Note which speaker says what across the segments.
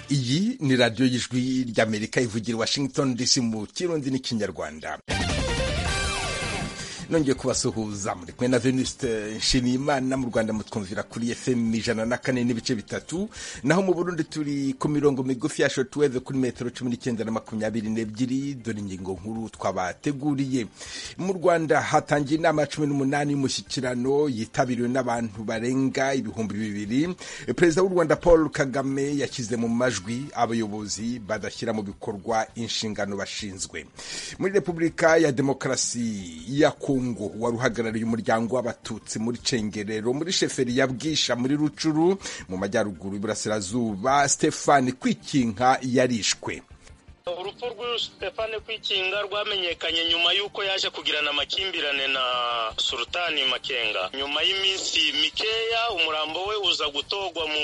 Speaker 1: ni radiyo y'ijwi ry'amerika ivugira washington dc mu kirundi n'ikinyarwanda nongeye kubasuhuza muri kumwe na veniste nshimiyimana mu rwanda mutwumvira kuri fm ijana na kane n'ibice bitatu naho mu burundi turi ku mirongo migufi ya shotweve kuri metero cumi n'icyenda na makumyabiri n'ebyiri dore ingingo nkuru twabateguriye mu rwanda hatangiye inama ya cumi n'umunani y'umushyikirano yitabiriwe n'abantu barenga ibihumbi bibiri perezida w'u rwanda paul kagame yashyize mu majwi abayobozi badashyira mu bikorwa inshingano bashinzwe muri repubulika ya demokarasi ya kongo wari uhagarariye umuryango w'abatutsi muri cengerero muri sheferi ya bwisha muri rucuru mu majyaruguru iburasirazuba stefani kwikinka yarishwe
Speaker 2: urupfu rw'uyu stefani kwikinga rwamenyekanye nyuma y'uko yaje kugirana amakimbirane na sultani makenga nyuma y'iminsi mikeya umurambo we uza gutogwa mu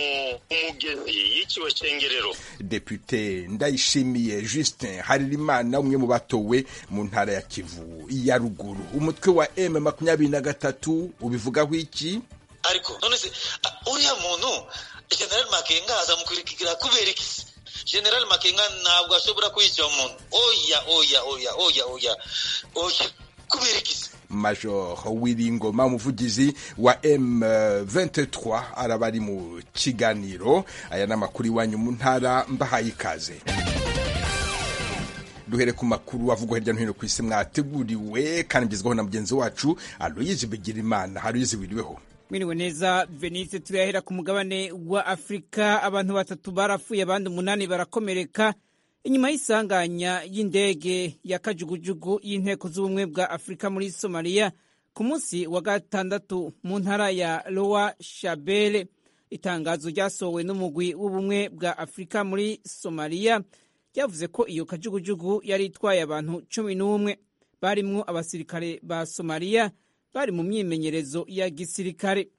Speaker 2: mugezi y'ikiwe cengerero
Speaker 1: depute ndayishimiye justin harerimana umwe mu batowe mu ntara ya kivu ya ruguru umutwe wa m makumyabiri na gatatu ubivugaho iki
Speaker 3: ariko none se uriya muntu general makenga azamukurikira kubera iki general makenga ntabwo ashobora kwishyura umuntu oya oya oya oya oya oya kubera iki
Speaker 1: major wiringoma umuvugizi wa m23 araba ari mu kiganiro aya ni amakuru iwanyu mu ntara mbahaye ikaze duhere ku makuru avugwa hirya no hino ku isi mwateguriwe kandi mgezwaho na mugenzi wacu aloyizi bigirimana aloyizi wiriweho
Speaker 4: mwiriwe neza venise turahera ku mugabane wa afurika abantu batatu barapfuye abandi umunani barakomereka inyuma y'isanganya y'indege ya kajugujugu y'inteko z'ubumwe bwa afurika muri somaliya ku munsi wa gatandatu mu ntara ya lowa shabele itangazo ryasohowe n'umugwi w'ubumwe bwa afurika muri somaliya ryavuze ko iyo kajugujugu yari itwaye abantu cumi n'umwe barimwo abasirikare ba somaliya bari mu myimenyerezo ya gisirikare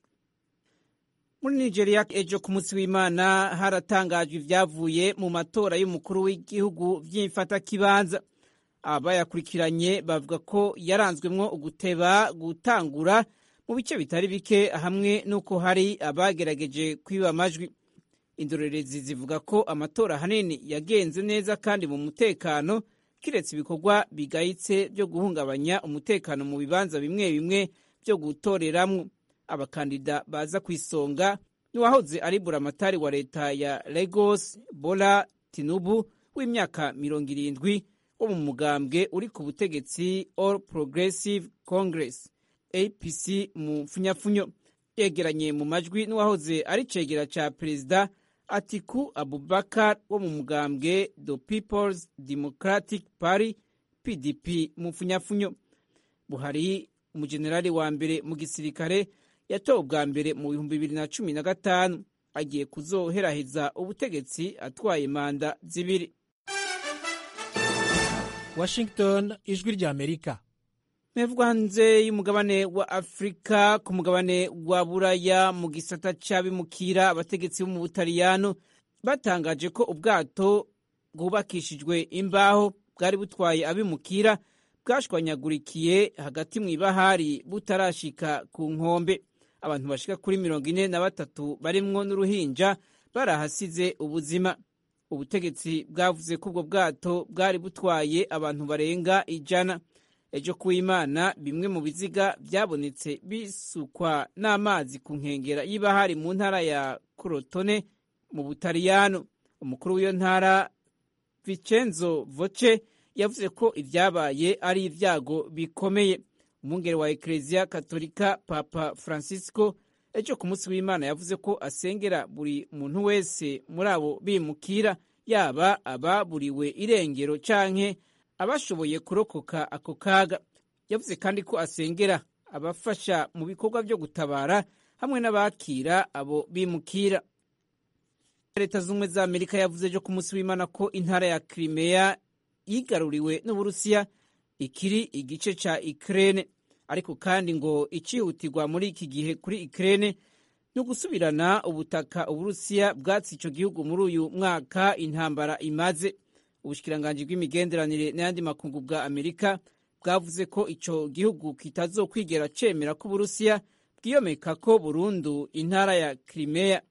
Speaker 4: muri nigeria ejo ku munsi w'imana haratangajwe ibyavuye mu matora y'umukuru w'igihugu by'imfatakibanza abayakurikiranye bavuga ko yaranzwemwo uguteba gutangura mu bice bitari bike hamwe n'uko hari abagerageje kwiba amajwi indorerezi zivuga ko amatora ahanini yagenze neza kandi mu mutekano kiretse ibikorwa bigayitse byo guhungabanya umutekano mu bibanza bimwe bimwe byo gutoreramwo abakandida baza ku isonga n'uwahoze ari buramatari wa leta ya Lagos Bola Tinubu w'imyaka mirongo irindwi wo mu mugambwe uri ku butegetsi All Progressive Congress APC mu mfunyafunyo yegeranye mu majwi n'uwahoze ari cegera ca perezida Atiku Abubakar wo mu mugambwe The People's Democratic Party PDP mu funyafunyo Buhari umujenerali wa mbere mu gisirikare yatowe ubwa mbere mu bihumbi bibiri na cumi na gatanu agiye kuzoheraheza ubutegetsi atwaye manda zibiri
Speaker 5: Washington ijwi rya Amerika
Speaker 4: mevwa hanze y'umugabane wa afurika ku mugabane wa buraya mu gisata cy'abimukira abategetsi bo mu butaliyano batangaje ko ubwato bwubakishijwe imbaho bwari butwaye abimukira bwashwanyagurikiye hagati mu ibahari butarashika ku nkombe abantu bashika kuri mirongo ine na batatu barimwo n'uruhinja barahasize ubuzima ubutegetsi bwavuze ko ubwo bwato bwari butwaye abantu barenga ijana ejo ku imana bimwe mu biziga byabonetse bisukwa n'amazi ku nkengera y'ibahari mu ntara ya korotone mu butaliyano umukuru w'iyo ntara vicenzo voce yavuze ko ibyabaye ari ibyago bikomeye umwungere wa ekereziya katolika papa francisco ejo ku munsi w'imana yavuze ko asengera buri muntu wese muri abo bimukira yaba ababuriwe irengero canke abashoboye kurokoka ako kaga yavuze kandi ko asengera abafasha mu bikorwa byo gutabara hamwe n'abakira abo bimukira leta z'ubumwe za amerika yavuze ejo ku munsi w'imana ko intara ya kirimeya yigaruriwe n'uburusiya ikiri igice cya ikirere ariko kandi ngo icyihutirwa muri iki gihe kuri ikirere ni ugusubirana ubutaka uburusiya bwatsi icyo gihugu muri uyu mwaka intambara imaze ubushikiranganji bw'imigenderanire n'ayandi makungu bwa amerika bwavuze ko ico gihugu kitazokwigera cemera ko uburusiya bwiyomeka ko burundu intara ya kirimeya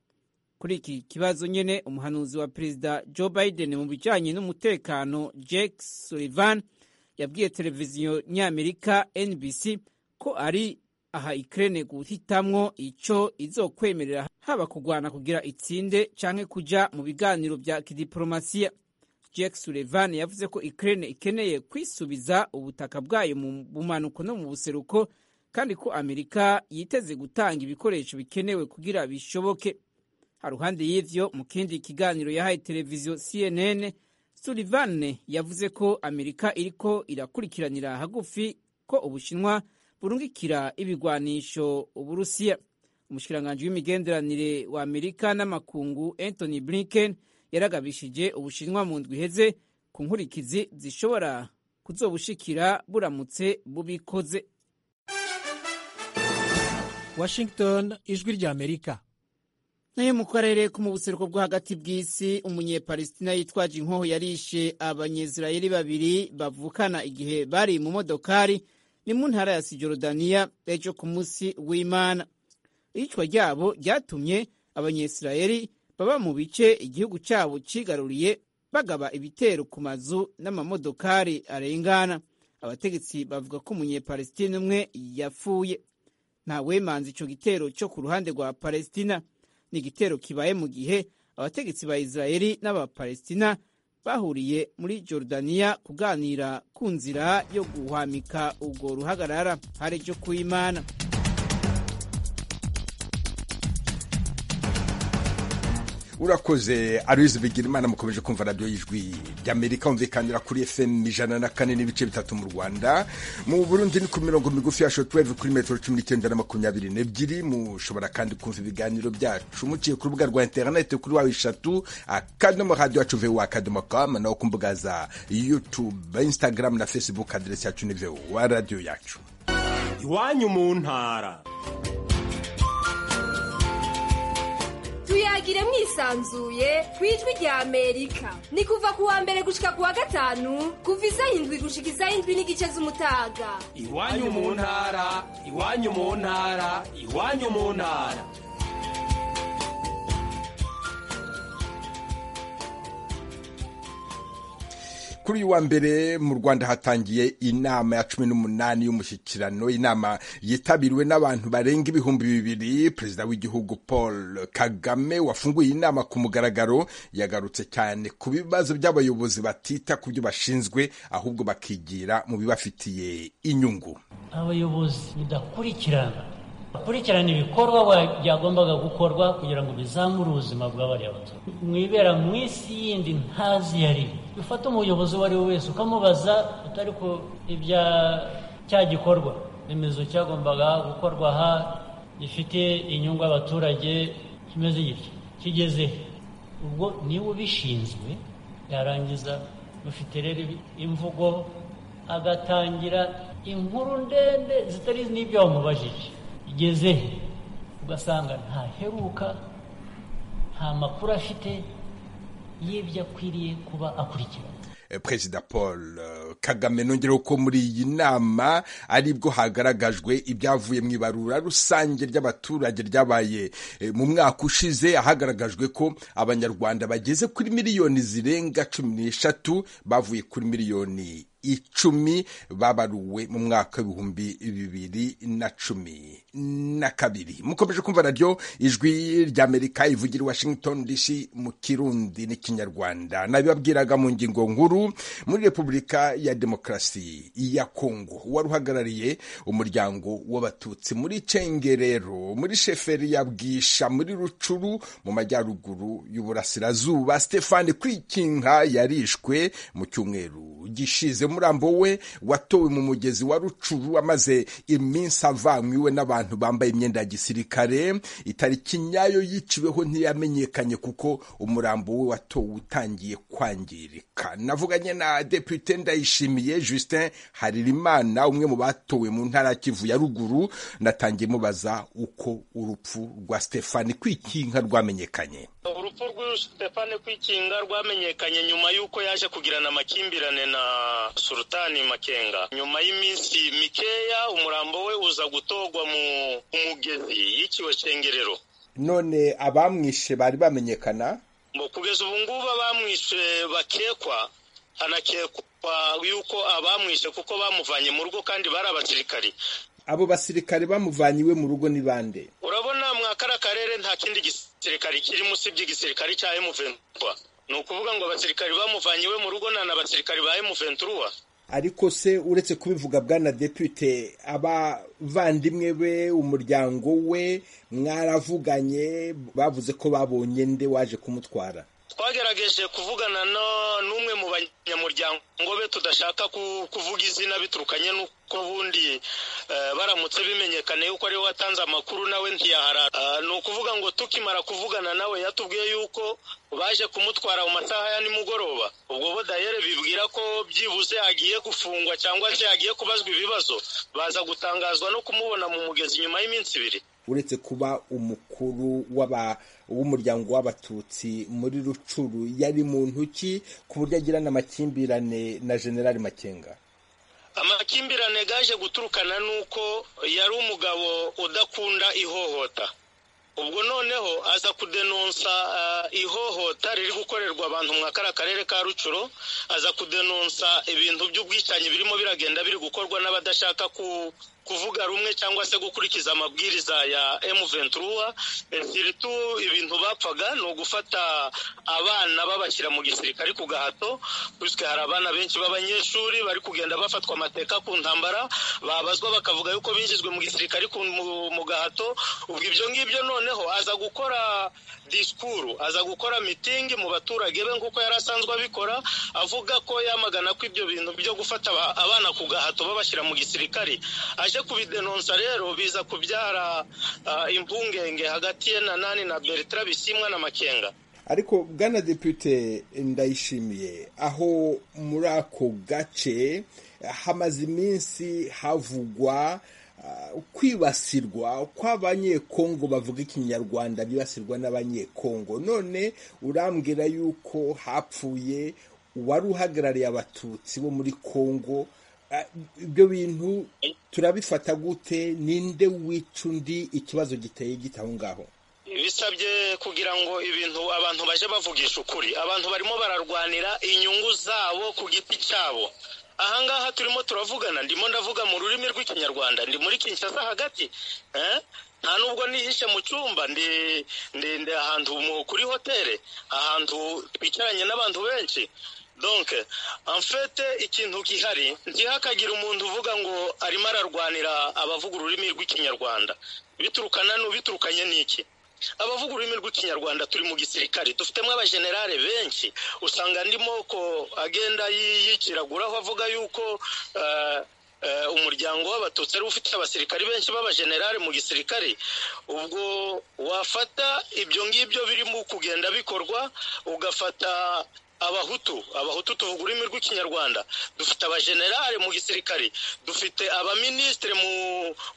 Speaker 4: kuri iki kibazo nyine umuhanuzi wa perezida joe biden mu bijyanye n'umutekano jake sullivan yabwiye televiziyo nyamerika nbc ko ari aha ikirere guhitamwo icyo izokwemerera haba kurwana kugira itsinde cyangwa kujya mu biganiro bya kidiporomasiya Jake Sullivan yavuze ko Ukraine ikeneye kwisubiza ubutaka bwayo mu bumanuko no mu buseruko kandi ko Amerika yiteze gutanga ibikoresho bikenewe kugira bishoboke. Haruhande y'ivyo mu kindi kiganiro yahaye televiziyo CNN, Sullivan yavuze ko Amerika iriko irakurikiranira hagufi ko Ubushinwa burungikira ibigwanisho Uburusiya. Umushikiranganji w'imigenderanire wa Amerika n'amakungu Anthony Blinken yaragabishije ubushinwa mu ndwi iheze ku nkurikizi zishobora kuzobushikira buramutse bubikoze
Speaker 5: washington ijwi ry'amerika
Speaker 4: nayo mu karere ko mu buseruko bwo hagati bw'isi umunyepalesitina yitwaje inkoho yarishe abanyezirayeli babiri bavukana igihe bari mu modokari ni mu ntara ya sijorodaniya ejo ku munsi w'imana iyicwa ryabo ryatumye abanyesirayeli baba mu bice igihugu cyabo cyigaruriye bagaba ibitero ku mazu n'amamodokari arengana abategetsi bavuga ko umunyepalestina umwe yapfuye nta wemanza icyo gitero cyo ku ruhande rwa palestina ni igitero kibaye mu gihe abategetsi ba israeli n'abapalestina bahuriye muri jordaniya kuganira ku nzira yo guhwamika ubwo ruhagarara hari cyo kuyimana
Speaker 1: urakoze arizi bigira imana mukomeje kumva radiyo y'ijwi ry'amerika humvikanira kuri fm ijana na kane n'ibice bitatu mu rwanda mu burundi ni ku mirongo migufi ya shotweve kuri metero cumi n'icyenda na makumyabiri n'ebyiri mushobora kandi kumva ibiganiro byacu muciye ku rubuga rwa interinete kuri wawe eshatu akadomo radiyo yacu vuba akadomo kamu naho ku mbuga za yutube instagram na facebook aderesi yacu ni vuba radiyo yacu
Speaker 6: iwanyu mu ntara
Speaker 7: tuyagire mwisanzuye ku ijwi rya amerika ni kuva ku wa mbere gushika ku wa gatanu kuva isaha indwi gushika isaha indwi n'igice z'umutaga
Speaker 6: iwanyu mu ntara iwanyu mu ntara iwanyu mu ntara
Speaker 1: kuri uyu wa mbere mu rwanda hatangiye inama ya cumi n'umunani y'umushyikirano inama yitabiriwe n'abantu barenga ibihumbi bibiri perezida w'igihugu paul kagame wafunguye inama ku mugaragaro yagarutse cyane ku bibazo by'abayobozi batita ku byo bashinzwe ahubwo bakigira mu bibafitiye inyungu
Speaker 8: abayobozi mudakurikirana bakurikirana ibikorwa byagombaga gukorwa kugira ngo bizamure ubuzima bw'abariya baturage mwibera mu isi yindi ntazi yari bifata umuyobozi uwo ari we wese ukamubaza utari ku ibya cya gikorwa remezo cyagombaga gukorwa aha gifite inyungu abaturage kimeze gitya kigeze he ubwo niba ubishinzwe yarangiza rufite rero imvugo agatangira inkuru ndende zitari n'ibyo wamubajije igeze he ugasanga ntaheruka nta makuru afite y'ibyo akwiriye kuba akurikirana
Speaker 1: perezida paul kagame nongereho ko muri iyi nama aribwo hagaragajwe ibyavuye mu ibarura rusange ry'abaturage ryabaye mu mwaka ushize hagaragajwe ko abanyarwanda bageze kuri miliyoni zirenga cumi n'eshatu bavuye kuri miliyoni icumi babaruwe mu mwaka w'ibihumbi bibiri na cumi na kabiri mukomeje kumva naryo ijwi ry'amerika ivugira washington dc mu kirundi n'ikinyarwanda nabibabwiraga mu ngingo nkuru muri repubulika ya demokarasi ya kongo wari uhagarariye umuryango w'abatutsi muri cengerero muri sheferi ya bwisha muri rucuru mu majyaruguru y'uburasirazuba stefani kwikinka yarishwe mu cyumweru gishize umurambo we watowe mu mugezi wa rucuru amaze iminsi avanywe n'abantu bambaye imyenda ya gisirikare itariki nyayo yiciweho ntiyamenyekanye kuko umurambo we watowe utangiye kwangirika navuganye na depute ndayishimiye justin haririmana umwe mu batowe mu ntara ya kivu ya ruguru natangiye mubaza uko urupfu rwa stefani kwikinka rwamenyekanye
Speaker 2: urupfu rw'uyu stefani kwikinga rwamenyekanye nyuma y'uko yaje kugirana amakimbirane na sultani makenga nyuma y'iminsi mikeya umurambo we uza gutogwa mu mugezi y'ikiwe cengerero
Speaker 1: none abamwishe bari bamenyekana
Speaker 2: ngo kugeza ubu ngubu abamwishe bakekwa hanakekwa yuko abamwishe kuko bamuvanye mu rugo kandi bari abasirikari
Speaker 1: abo basirikare bamuvanye iwe mu rugo ni bande
Speaker 2: urabona mwa kara karere nta kindi gisirikari kiri munsi by'igisirikari cya emuventura ni ukuvuga ngo abasirikari bamuvanye iwe mu rugo nta n'abasirikari ba emuventura
Speaker 1: ariko se uretse kubivuga bwana depute abavandimwe be umuryango we mwaravuganye bavuze ko babonye nde waje kumutwara
Speaker 2: twagerageje kuvugana n'umwe mu banyamuryango be tudashaka kuvuga izina biturukanye n'uko bundi baramutse bimenyekane yuko ariwe watanze amakuru nawe ntiyaharara ni ukuvuga ngo tukimara kuvugana nawe yatubwiye yuko baje kumutwara mu masaha ya nimugoroba ubwo bo dayere bibwira ko byibuze agiye gufungwa cyangwa se agiye kubazwa ibibazo baza gutangazwa no kumubona mu mugezi nyuma y'iminsi ibiri
Speaker 1: uretse kuba umukuru w'umuryango w'abatutsi muri rucuru yari muntu ki ku buryo agirana amakimbirane na generali makenga
Speaker 2: amakimbirane gaje guturukana n'uko yari umugabo udakunda ihohota ubwo noneho aza kudenonsa ihohota riri gukorerwa abantu mwa kariya karere ka rucuro aza kudenonsa ibintu by'ubwicanyi birimo biragenda biri gukorwa n'abadashaka kuvuga rumwe cyangwa se gukurikiza amabwiriza ya emuventura siritu ibintu bapfaga ni ugufata abana babashyira mu gisirikare ku gahato biswe hari abana benshi b'abanyeshuri bari kugenda bafatwa amateka ku ntambara babazwa bakavuga yuko binjijwe mu gisirikare mu gahato ubwo ibyo ngibyo noneho aza gukora disikuru aza gukora mitingi mu baturage be nk'uko yari asanzwe abikora avuga ko yamagana ko ibyo bintu byo gufata abana ku gahato babashyira mu gisirikare aje kubidenonsa rero biza kubyara impungenge hagati ye na nani na bertrand bisimwa na makenga
Speaker 1: ariko bwana depute ndayishimiye aho muri ako gace hamaze iminsi havugwa kwibasirwa kw'abanyekongo bavuga ikinyarwanda bibasirwa n'abanyekongo none urambwira yuko hapfuye uwari uhagarariye abatutsi bo muri kongo ibyo bintu turabifata gute ninde wica undi ikibazo giteye gita aho ngaho
Speaker 2: bisabye kugira ngo ibintu abantu baje bavugisha ukuri abantu barimo bararwanira inyungu zabo ku giti cyabo ahangaha turimo turavugana ndimo ndavuga mu rurimi rw'ikinyarwanda ndi muri kinshasa hagati nta nubwo nihishe mu cyumba ndende ahantu kuri hoteli ahantu twicaranye n'abantu benshi donke amfete ikintu gihari ntihakagira umuntu uvuga ngo arimo ararwanira abavuga ururimi rw'ikinyarwanda biturukana biturukanye n'iki abavuga ururimi rw'ikinyarwanda turi mu gisirikare dufitemo abajenerale benshi usanga andi moko agenda yiciraguraho avuga yuko umuryango w'abatutsi ariwo ufite abasirikari benshi b'abajenerali mu gisirikare ubwo wafata ibyo ngibyo birimo kugenda bikorwa ugafata abahutu abahutu tuvuga ururimi rw'ikinyarwanda dufite abajenerali mu gisirikare dufite abaminisitiri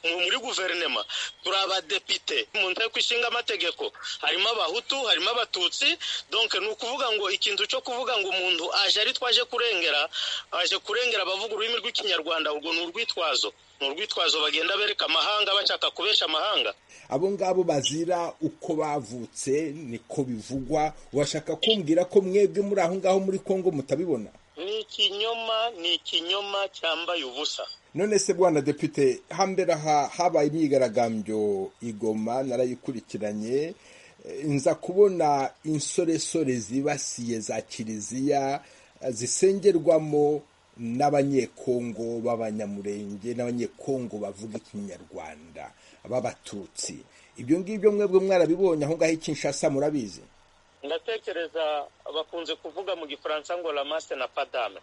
Speaker 2: muri guverinema turi abadepite mu nteko ishinga amategeko harimo abahutu harimo abatutsi donke ni ukuvuga ngo ikintu cyo kuvuga ngo umuntu aje ari twaje kurengera aje kurengera abavuga ururimi rw'ikinyarwanda ubwo ni urwitwazo ni urwitwazo bagenda bereka amahanga bashaka kubesha amahanga
Speaker 1: abo ngabo bazira uko bavutse niko bivugwa washaka kumbwira ko mwebwe muri aho ngaho muri congo mutabibona
Speaker 2: ni ikinyoma ni ikinyoma cyambaye ubusa
Speaker 1: none se bwana depute hambere aha habaye imyigaragambyo igoma narayikurikiranye nza kubona insoresore zibasiye za kiliziya zisengerwamo n'abanyekongo b'abanyamurenge n'abanyekongo bavuga ikinyarwanda b'abatutsi ibyo ngibyo mwebwe mwarabibonye aho ngaho ikinshasa murabizi
Speaker 2: ndatekereza bakunze kuvuga mu gifaransa ngo ramase na padame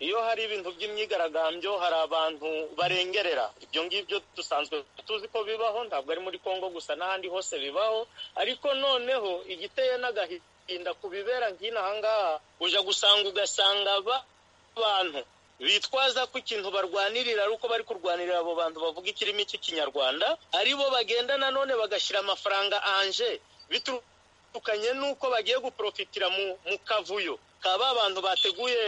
Speaker 2: iyo hari ibintu by'imyigaragambyo hari abantu barengerera ibyo ngibyo dusanzwe tuzi ko bibaho ntabwo ari muri congo gusa n'ahandi hose bibaho ariko noneho igiteye n'agahinda ku bibera nk'ino ahangaha ujya gusanga ugasanga abantu bitwaza ko ikintu barwanirira ari uko bari kurwanirira abo bantu bavuga ikirimi cy'ikinyarwanda aribo bagenda nanone bagashyira amafaranga anje biturukanye n'uko bagiye guporofitira mu kavuyo ka ba bantu bateguye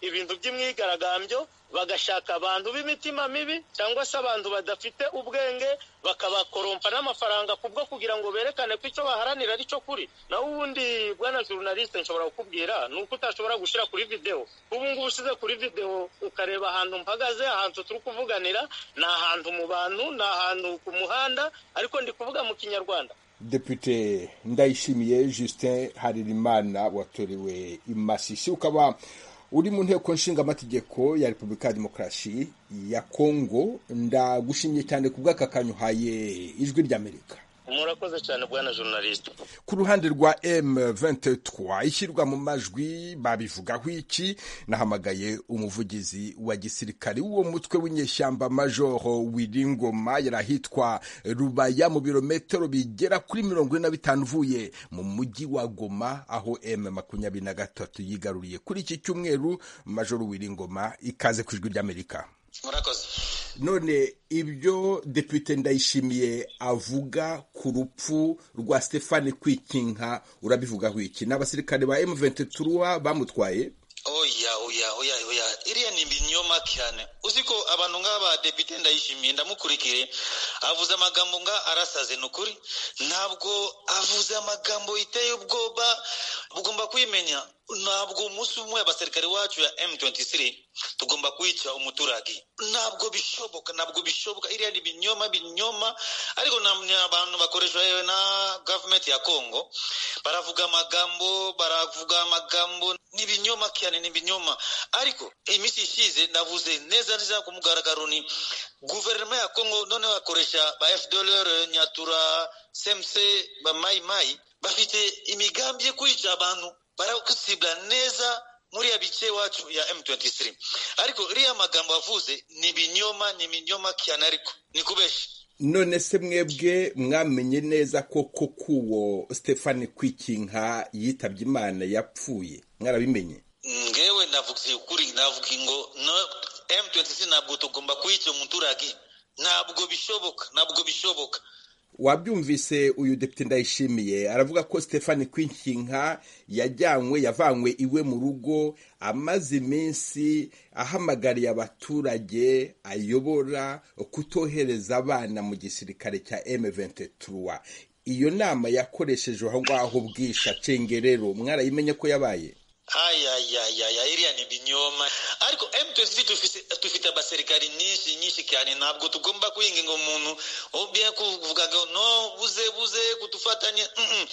Speaker 2: ibintu by'imyigaragambyo bagashaka abantu b'imitima mibi cyangwa se abantu badafite ubwenge bakabakorompa n'amafaranga kubwo kugira ngo berekane ko icyo baharanira ari cyo kuri naho ubundi bwana journaliste nshobora kukubwira ni uko utashobora gushyira kuri videwo ubu ngubu ushyize kuri videwo ukareba ahantu mpagaze ahantu turi kuvuganira ni ahantu mu bantu ni ahantu ku muhanda ariko ndi kuvuga mu kinyarwanda
Speaker 1: Depute Ndayishimiye Justin Haririmana watorewe Imasisi ukaba uri mu nteko nshinga amategeko ya Repubulika ya Demokarasi ya Kongo ndagushimye cyane kubw'aka kanyu haye ijwi ry'Amerika
Speaker 2: murakoze cyane bwana journaliste
Speaker 1: ku ruhande rwa M23 ishyirwa mu majwi babivugaho iki nahamagaye umuvugizi wa gisirikari w'uwo mutwe w'inyeshyamba major Wiringoma yari ahitwa Rubaya mu birometero bigera kuri mirongo ine na bitanu uvuye mu mujyi wa Goma aho M makumyabiri na gatatu yigaruriye kuri iki cyumweru major Wiringoma ikaze ku ijwi ry'Amerika
Speaker 3: murakoze
Speaker 1: none ibyo depute ndayishimiye avuga ku rupfu rwa stefani kwikinka urabivugaho iki ni abasirikare ba M23 bamutwaye
Speaker 3: oya oya oya oya iriya ni ibinyoma cyane uzi ko abantu nk'aba depite ndayishimiye ndamukurikire avuze amagambo nga arasaze ni ukuri ntabwo avuze amagambo yiteye ubwoba bugomba kwimenya ntabwo umunsi umwe abasirikare wacu ya M23 tugomba kwica umuturage ntabwo bishoboka ntabwo bishoboka iriya ni ibinyoma binyoma ariko ni abantu bakoreshwa yewe na government ya Congo baravuga amagambo baravuga amagambo ni ibinyoma cyane ni ibinyoma ariko iminsi ishize navuze neza neza ku mugaragaro ni guverinoma ya Congo noneho bakoresha ba FDLR Nyatura CMC ba Mai Mai bafite imigambi yo kwica abantu barakusibwa neza muri ya bice iwacu ya M23 ariko iriya magambo avuze ni ibinyoma ni ibinyoma cyane ariko ni kubeshi
Speaker 1: none se mwebwe mwamenye neza ko koko uwo stefani kwikinka yitabye imana yapfuye mwarabimenye
Speaker 3: ngewe navuze ukuri navuga ngo no M23 ntabwo tugomba kuyica umuturage ntabwo bishoboka ntabwo bishoboka
Speaker 1: wabyumvise uyu depite ndayishimiye aravuga ko stefani kwinkinka yajyanywe yavanywe iwe mu rugo amaze iminsi ahamagariye abaturage ayobora kutohereza abana mu gisirikare cya M23 iyo nama yakoresheje aho ngaho bwisha cengerero mwarayimenye ko yabaye
Speaker 3: ayayayaya iriya ni ibinyoma ariko M23 tufise tufite abasirikari nyinshi nyinshi cyane ntabwo tugomba kuyinginga umuntu obya kuvuga ngo no buze buze kudufatanya mm -mm.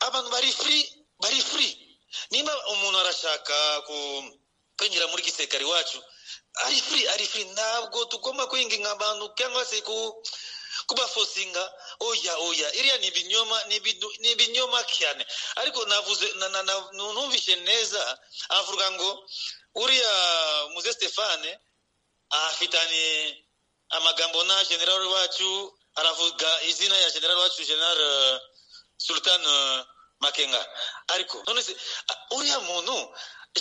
Speaker 3: abantu bari free bari free nimba umuntu arashaka ku kwinjira muri gisirikare wacu ari free ari free ntabwo tugomba kuyinginga abantu cyangwa se ku kubafosinga oya oya iriya ni ibinyoma ni ibinyoma cyane ariko navuze numvishe neza avuga ngo uriya muze stefane afitanye amagambo na general wacu aravuga izina ya general wacu general uh, sultan uh, makenga ariko none se uh, uriya muntu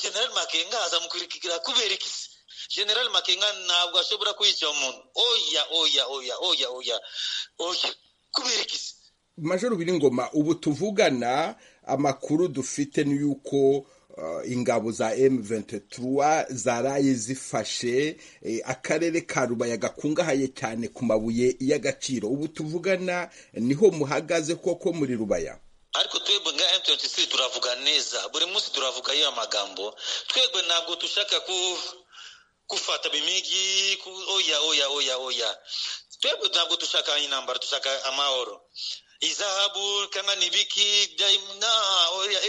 Speaker 3: general makenga azamukurikira kubera ikisi general makenga ntabwo ashobora kwica umuntu oya oya oya oya oya oya kubera iki
Speaker 1: majoro biringoma ubu tuvugana amakuru dufite ni yuko uh, ingabo za M23 zaraye zifashe eh, akarere ka Rubaya gakungahaye cyane ku mabuye y'agaciro ubu tuvugana niho muhagaze koko muri Rubaya
Speaker 3: ariko twebwe nka M23 turavuga neza buri munsi turavuga iyo magambo twebwe ntabwo tushaka ku gufata bimigi oya oya oya oya twebwe ntabwo dushaka intambara dushaka amahoro izahabu cyangwa nibiki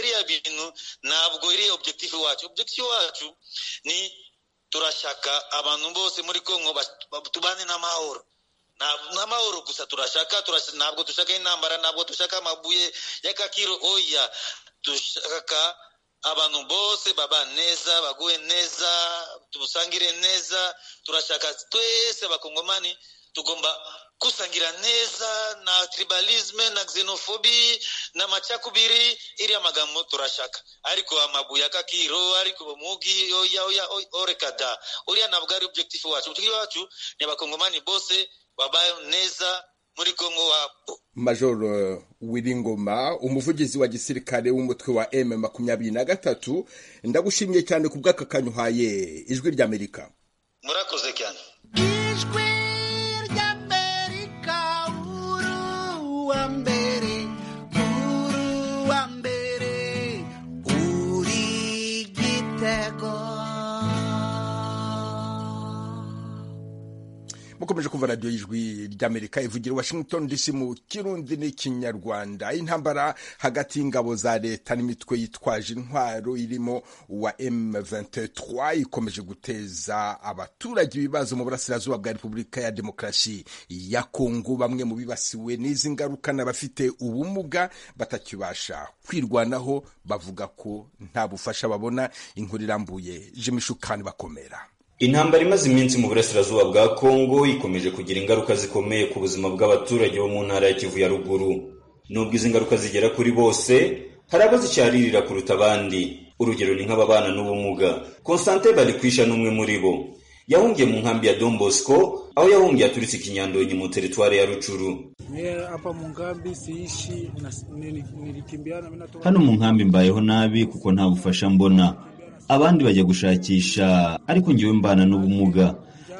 Speaker 3: iriya bintu ntabwo iri objective wacu objective wacu ni turashaka abantu bose muri kongo tubane n'amahoro n'amahoro gusa turashaka ntabwo dushaka intambara ntabwo dushaka amabuye y'akakiro oya dushaka abantu bose baba neza baguwe neza tubusangire neza turashaka twese abakongomani tugomba gusangira neza na tribalisme na xenofobi na macakubiri iriya magambo turashaka ariko amabuye akakiro ariko umugi oya oya orekada uriya ntabwo ari objective wacu objective wacu ni abakongomani bose babayeho neza muri Kongo wapo
Speaker 1: Major Wiringoma umuvugizi wa gisirikare w'umutwe wa M23 ndagushimye cyane kubw'aka kanyuhaye ijwi ry'Amerika
Speaker 3: murakoze cyane
Speaker 9: ijwi ry'amerika uru wa mbere uru wa mbere uri gitego
Speaker 1: mukomeje kumva radiyo y'ijwi ry'amerika ivugira washington dc mu kirundi n'ikinyarwanda intambara hagati y'ingabo za leta n'imitwe yitwaje intwaro irimo uwa m23 ikomeje guteza abaturage ibibazo mu burasirazuba bwa repubulika ya demokarasi ya kongo bamwe mu bibasiwe n'izi ngaruka n'abafite ubumuga batakibasha kwirwanaho bavuga ko nta bufasha babona inkuru irambuye jimishukani bakomera
Speaker 10: intambara imaze iminsi mu burasirazuba bwa kongo ikomeje kugira ingaruka zikomeye ku buzima bw'abaturage bo mu ntara ya kivu ya ruguru nubwo izi ngaruka zigera kuri bose hari abazicyarira kuruta abandi urugero ni nk'ababana n'ubumuga konsante barikwisha n'umwe muri bo yahungiye mu nkambi ya don bosco aho yahungiye aturutse ikinyandonyi mu teritwari ya rucuru hano mu nkambi mbayeho nabi kuko nta bufasha mbona abandi bajya gushakisha ariko ngewe mbana n'ubumuga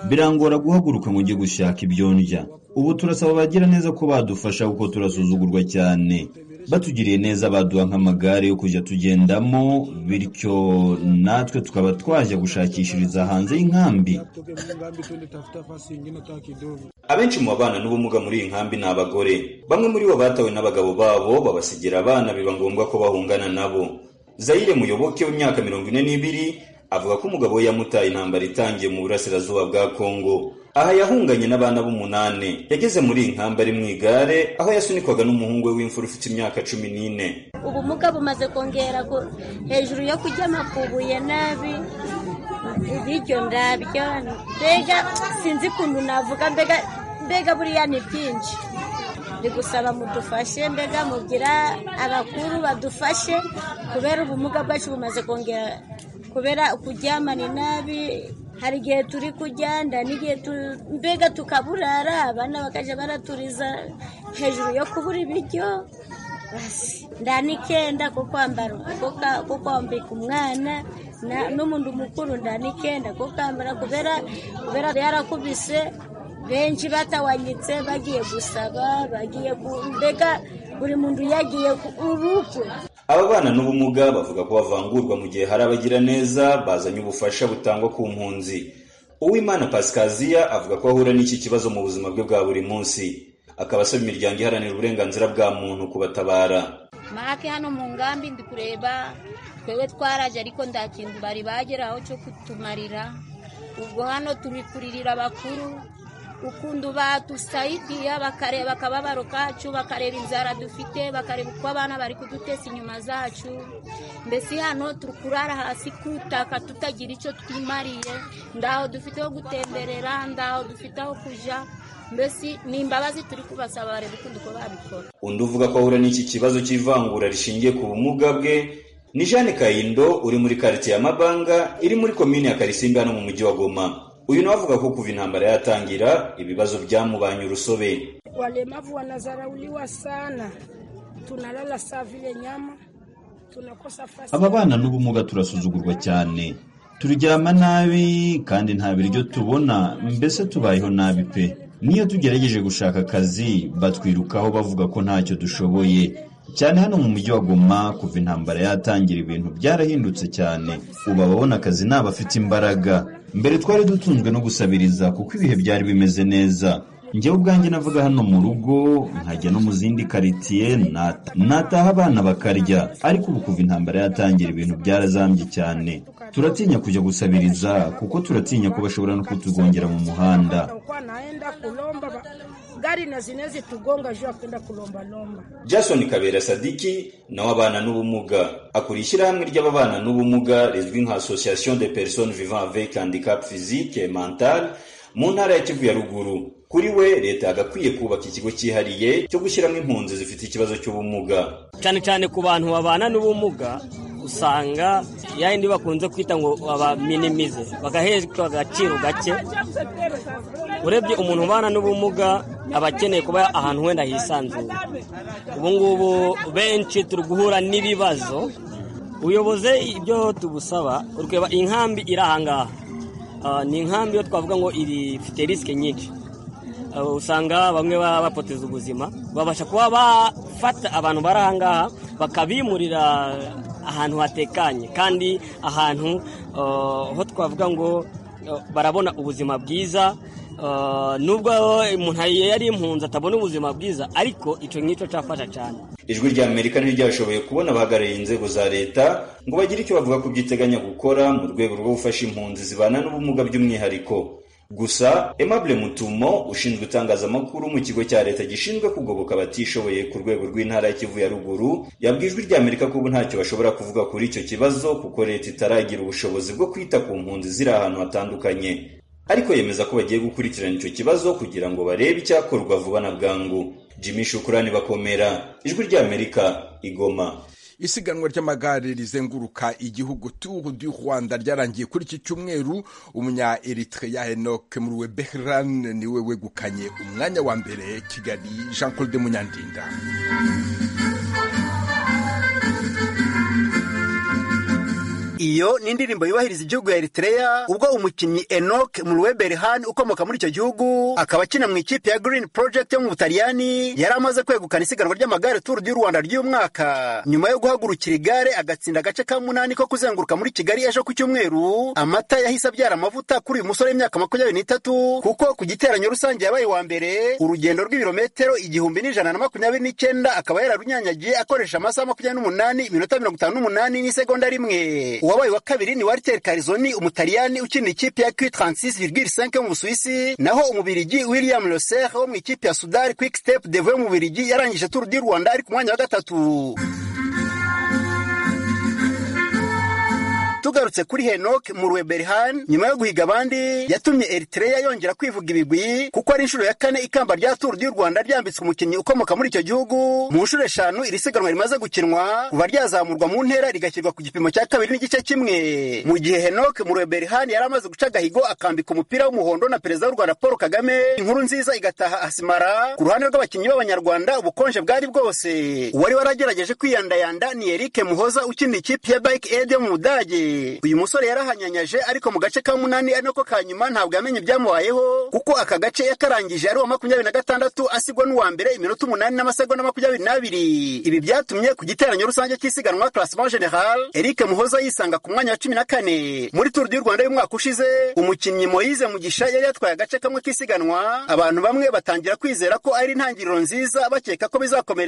Speaker 10: birangora guhaguruka ngo njye gushaka ibyo ndya ubu turasaba abagira neza ko badufasha kuko turasuzugurwa cyane batugiriye neza baduha nk'amagare yo kujya tugendamo bityo natwe tukaba twajya gushakishiriza hanze y'inkambi abenshi mu babana n'ubumuga muri iyi nkambi ni abagore bamwe muri bo batawe n'abagabo babo babasigira abana biba ngombwa ko bahungana nabo zayire muyoboke w'imyaka mirongo ine n'ibiri avuga ko umugabo we yamutaye intambara itangiye mu burasirazuba bwa kongo aha yahunganye n'abana b'umunani yageze muri iyi nkamba ari mu igare aho yasunikwaga n'umuhungu we w'imfura ufite imyaka cumi n'ine
Speaker 11: ubumuga bumaze kongera hejuru yo kurya amakubuye nabi ibiryo ndabyo mbega sinzi ukuntu navuga mbega mbega buriya ni byinshi bigusaba mudufashe mbega mugira abakuru badufashe kubera ubumuga bwacu bumaze kongera kubera kuryamana nabi hari igihe turi kuryanda n'igihe mbega tukaburara abana bakajya baraturiza hejuru yo kubura ibiryo nda n'ikenda ko kwambara ko kwambika umwana n'umuntu mukuru nda n'ikenda ko kwambara kubera kubera yarakubise benshi batawanyitse bagiye gusaba bagiye mbega buri muntu yagiye urukwe
Speaker 10: aba bana n'ubumuga bavuga ko bavangurwa mu gihe hari abagira neza bazanye ubufasha butangwa ku mpunzi uwimana pasikaziya avuga ko ahura n'iki kibazo mu buzima bwe bwa buri munsi akaba asaba imiryango iharanira uburenganzira bwa muntu kubatabara
Speaker 12: make hano mu ngambi ndi kureba twebwe twaraje ariko nta kintu bari bageraho cyo kutumarira ubwo hano turi kuririra abakuru ukuntu badusaidiya bakareba akababaro kacu bakareba inzara dufite bakareba uko abana bari kudutesa inyuma zacu mbese hano turi kurara hasi kutaka tutagira icyo twimariye ndaho dufite aho gutemberera ndaho dufite aho kujya mbese ni imbabazi turi kubasaba bareba ukuntu uko babikora
Speaker 10: undi uvuga ko ahura n'iki kibazo cy'ivangura rishingiye ku bumuga bwe ni jeanne kayindo uri muri karitsiye ya mabanga iri muri komini ya karisimbi hano mu mujyi wa goma uyu nawe avuga ko kuva intambara yatangira ibibazo byamubanye urusobe
Speaker 13: walemavu wanazarauliwa sana tunalala saa vile nyama tunakosa fasi
Speaker 10: aba bana n'ubumuga turasuzugurwa cyane turyama nabi kandi nta biryo tubona mbese tubayeho nabi pe niyo tugerageje gushaka akazi batwirukaho bavuga ko ntacyo dushoboye cyane hano mu mujyi wa goma kuva intambara yatangira ibintu byarahindutse cyane ubu ababona akazi ni abafite imbaraga mbere twari dutunzwe no gusabiriza kuko ibihe byari bimeze neza njyewe ubwanjye navuga hano mu rugo nkajya no mu zindi karitsiye nataha abana bakarya ariko ubu kuva intambara yatangira ibintu byarazambye cyane turatinya kujya gusabiriza kuko turatinya ko bashobora no kutugongera mu muhanda
Speaker 13: jason
Speaker 10: kabera sadiki nawe abana n'ubumuga akora ishyirahamwe ry'ababana n'ubumuga rizwi nka association de personnes vivant avec handicap physique et mental mu ntara ya kivu ya ruguru kuri we leta yagakwiye kubaka ikigo cyihariye cyo gushyiramo impunzi zifite ikibazo cy'ubumuga
Speaker 14: cyane cyane ku bantu babana n'ubumuga usanga yayindi bakunze kwita ngo babaminimize bagaheshwa agaciro gake urebye umuntu ubana n'ubumuga aba akeneye kuba ahantu wenda hisanzuye ubu ngubu benshi turi guhura n'ibibazo ubuyobozi ibyo tubusaba kureba inkambi iri ahangaha ni inkambi yo twavuga ngo iri ifite risike nyinshi usanga bamwe baba bapoteza ubuzima babasha kuba bafata abantu bari aha ngaha bakabimurira ahantu hatekanye kandi ahantu ho twavuga ngo barabona ubuzima bwiza nubwo umuntu yari impunzi atabona ubuzima bwiza ariko icyo ngicyo cyafasha cyane
Speaker 10: ijwi rya amerika ntiryashoboye kubona abahagarariye inzego za leta ngo bagire icyo bavuga ku byo iteganya gukora mu rwego rwo gufasha impunzi zibana n'ubumuga by'umwihariko gusa Aimable mutumo ushinzwe itangazamakuru mu kigo cya leta gishinzwe kugoboka abatishoboye ku rwego rw'intara ya kivu ya ruguru yabwiye ijwi rya amerika ko ubu ntacyo bashobora kuvuga kuri icyo kibazo kuko leta itaragira ubushobozi bwo kwita ku mpunzi ziri ahantu hatandukanye ariko yemeza ko bagiye gukurikirana icyo kibazo kugira ngo barebe icyakorwa vuba na bwangu jimmy shukurani bakomera ijwi rya amerika igoma
Speaker 1: isiganwa ry'amagare rizenguruka igihugu turu du rwanda ryarangiye kuri iki cyumweru umunya eritrea enoke muruwe behran niwe wegukanye umwanya wa mbere kigali jean claude munyandinda
Speaker 15: iyo ni indirimbo yubahiriza igihugu ya Eritrea ubwo umukinnyi Enoch Berhan ukomoka muri icyo gihugu akaba akina mu ikipe ya Green Project yo mu Butaliyani yari amaze kwegukana isiganwa ry'amagare Tour du Rwanda ry'umwaka nyuma yo guhagurukira igare agatsinda agace ka munani ko kuzenguruka muri Kigali ejo ku cyumweru amata yahise abyara amavuta kuri uyu musore w'imyaka makumyabiri n'itatu kuko ku giteranyo rusange yabaye wa mbere urugendo rw'ibirometero igihumbi n'ijana na makumyabiri n'icyenda akaba yararunyanyagiye akoresha amasaha makumyabiri n'umunani iminota mirongo itanu n'umunani n'isegonda rimwe uwabaye wa kabiri ni Walter Carizoni umutaliyani ukina ikipe ya Q36,5 mu Busuwisi naho umubirigi William Loser wo mu ikipe ya Sudar Quick Step Dev mu Bubiligi yarangije Tour du Rwanda ari ku mwanya wa gatatu tugarutse kuri Henok Murwe Berhan nyuma yo guhiga abandi yatumye Eritrea yongera kwivuga ibigwi kuko ari inshuro ya kane ikamba rya Tour du Rwanda ryambitswe umukinnyi ukomoka muri icyo gihugu mu nshuro eshanu iri siganwa rimaze gukinwa kuva ryazamurwa mu ntera rigashyirwa ku gipimo cya kabiri n'igice kimwe mu gihe Henok Murwe Berhan yari amaze guca agahigo akambika umupira w'umuhondo na perezida w'u Rwanda Paul Kagame inkuru nziza igataha Asimara ku ruhande rw'abakinnyi b'abanyarwanda ubukonje bwari bwose uwari waragerageje kwiyandayanda ni Eric Muhoza ukina ikipe ya Bike Aid yo mu Budage uyu musore yarahanyanyaje ariko mu gace ka munani ari nako ka nyuma ntabwo yamenye ibyamubayeho kuko aka gace yakarangije ari uwa makumyabiri na gatandatu asigwa n'uwa mbere iminota umunani n'amasegonda makumyabiri n'abiri ibi byatumye ku giteranyo rusange cy'isiganwa classement general eric muhoza yisanga ku mwanya wa cumi na kane muri turu du rwanda y'umwaka ushize umukinnyi moyize mugisha yari yatwaye agace kamwe k'isiganwa abantu bamwe batangira kwizera ko ari intangiriro nziza bakeka ko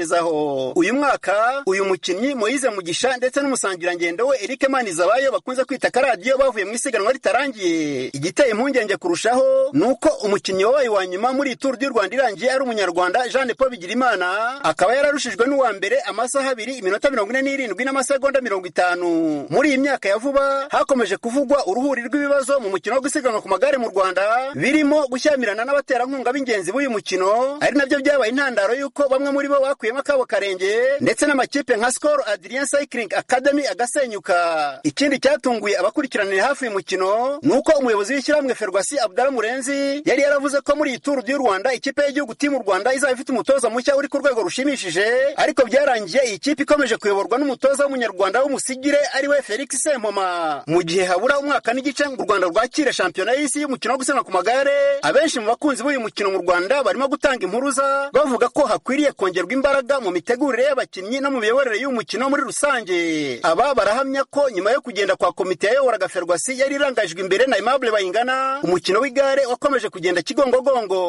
Speaker 15: bizakomerezaho uyu mwaka uyu mukinnyi moyize mugisha ndetse n'umusangirangendo we eric manizabayo bakunze kwita akaradiyo bavuye mu isiganwa ritarangiye igiteye impungenge kurushaho ni uko umukinnyi wabaye wa nyuma muri turu du rwanda irangiye ari umunyarwanda jean paul bigirimana akaba yararushijwe n'uwa mbere amasaha abiri iminota mirongo ine n'irindwi n'amasegonda mirongo itanu muri iyi myaka ya vuba hakomeje kuvugwa uruhuri rw'ibibazo mu mukino wo gusiganwa ku magare mu rwanda birimo gushyamirana n'abaterankunga b'ingenzi b'uyu mukino ari nabyo byabaye intandaro y'uko bamwe muri bo bakuyemo akabo karenge ndetse n'amakipe nka skol adrien cycling academy agasenyuka ikindi icyatunguye abakurikiranira hafi uyu mukino ni uko umuyobozi w'ishyirahamwe ferwasi abdara murenzi yari yaravuze ko muri iyi turu du rwanda ikipe y'igihugu timu rwanda izaba ifite umutoza mushya uri ku rwego rushimishije ariko byarangiye iyi kipe ikomeje kuyoborwa n'umutoza w'umunyarwanda w'umusigire ari we felix sempoma mu gihe habura umwaka n'igice u rwanda rwakira shampiyona y'isi y'umukino wo gusiganwa ku magare abenshi mu bakunzi b'uyu mukino mu rwanda barimo gutanga impuruza bavuga ko hakwiriye kongerwa imbaraga mu mitegurire y'abakinnyi no mu miyoborere y'uyu mukino muri rusange aba barahamya ko nyuma yo kugenda kwa komite yayoboraga ferwasi yari irangajwe imbere na Aimable Bayingana umukino w'igare wakomeje kugenda kigongogongo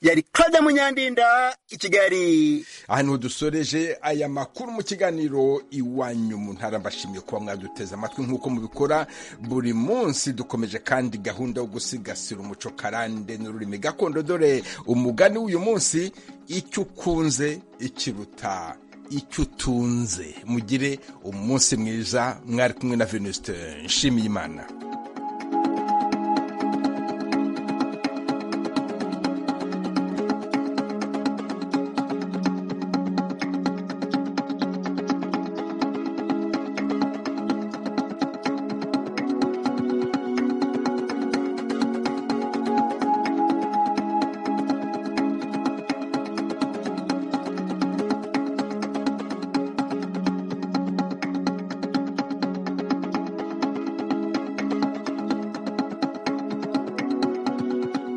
Speaker 15: yari Claude Munyandinda ikigali
Speaker 1: ahantu dusoreje aya makuru mu kiganiro iwanyu mu ntara mbashimiye kuba mwaduteze amatwi nk'uko mubikora buri munsi dukomeje kandi gahunda yo gusigasira umuco karande n'ururimi gakondo dore umugani w'uyu munsi icyo ukunze ikiruta icyo utunze mugire umunsi mwiza mwari kumwe na venuste nshimiyimana